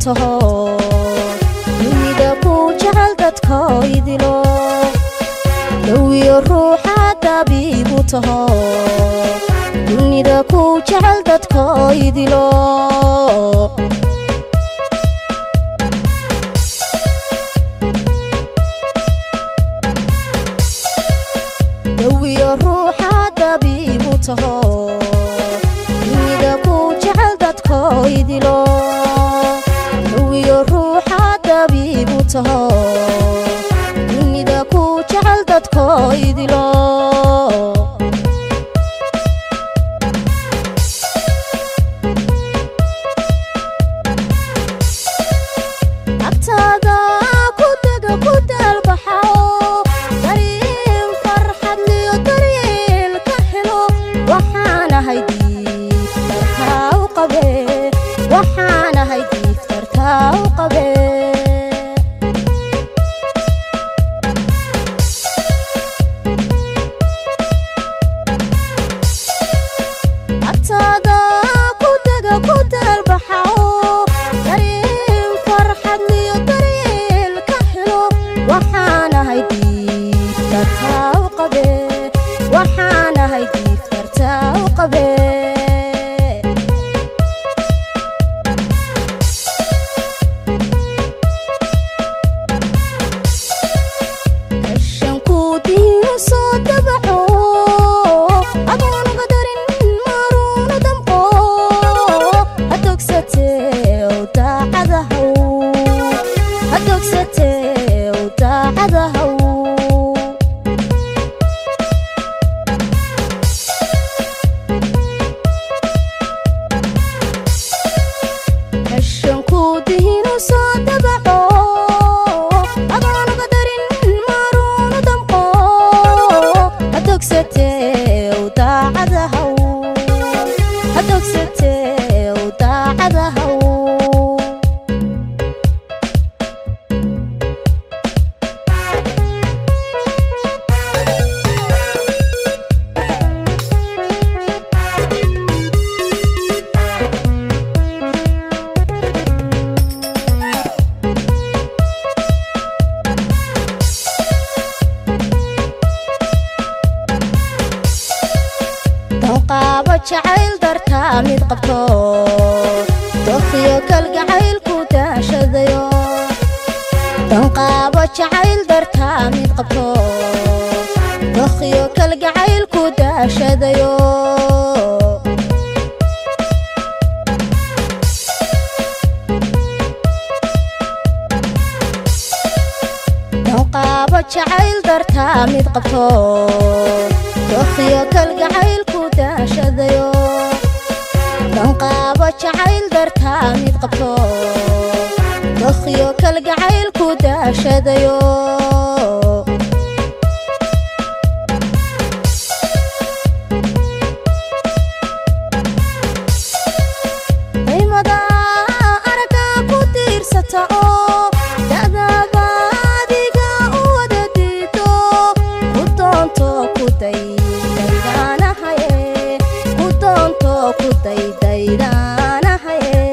taho dunida ku jecel dadkoo idilo dawiyo ruuxa dabiibu taho dunida ku jecel dadkoo idilo dawiyo ruuxa dabiibu taho dunida ku jecel dadkoo idilo dawiyo ruuxa dabiibu taho dunida ku jecel dadkoo idilo agtaada ku dega ku daalbaxao dariin farxad liyo daryeel ka helo waxaanahay diiftartaa u qabe waxaanahay diiftartaa u qabe agtaada ku dega ku daalbaxao dariin farxad liyo daryeel ka helo waxaanahay diiftartaa u qabe waxaanahay diiftartaa u qabe kashanku diinu soo dabaco adoonuga darin maruuna damqo hadogsatew daacadahaw hadogsatew daacadahaw kashanku diinu soo dabaco adoonuga darin maruuna damqo hadogsatew daacadahaw hadogsatew daacadahaw danqaabo jacayl dartaa mid qabto dofiyo kalgacaylku daashadayo danqaabo jacayl dartaa mid qabto dofiyo kalgacaylku daashadayo danqaabo jacayl dartaa mid qabto dofiyo kalgacaylku daashadayo danqaabo jacayl dartaa mid qabto dofiyo kalgacaylku daashadayo daymada araga ku tiirsata oo da'daaba adiga u wada diido ku doonto ku daydaydaanahaye ku doonto ku daydaydaanahaye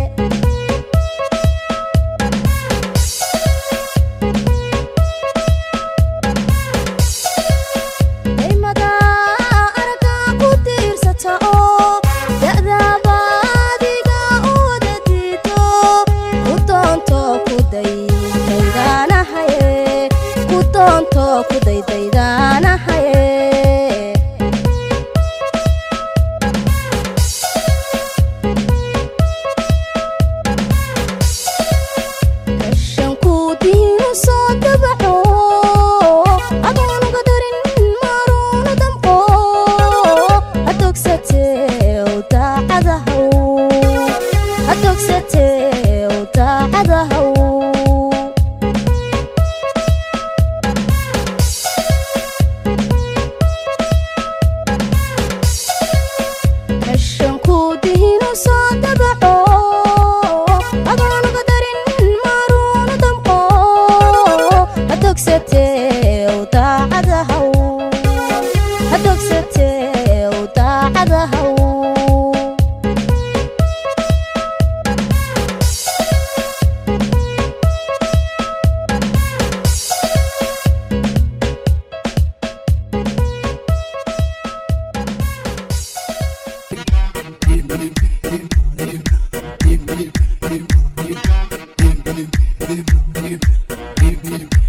daymada araga ku tiirsata oo da'daaba adiga u wada diido ku doonto ku daydaydaanahaye ku doonto ku daydaydaanahaye kashanku diinu soo dabaco adoonuga darin maruuna damqo hadogsatew daacadahaw hadogsatew daacadahaw dhiib dhiib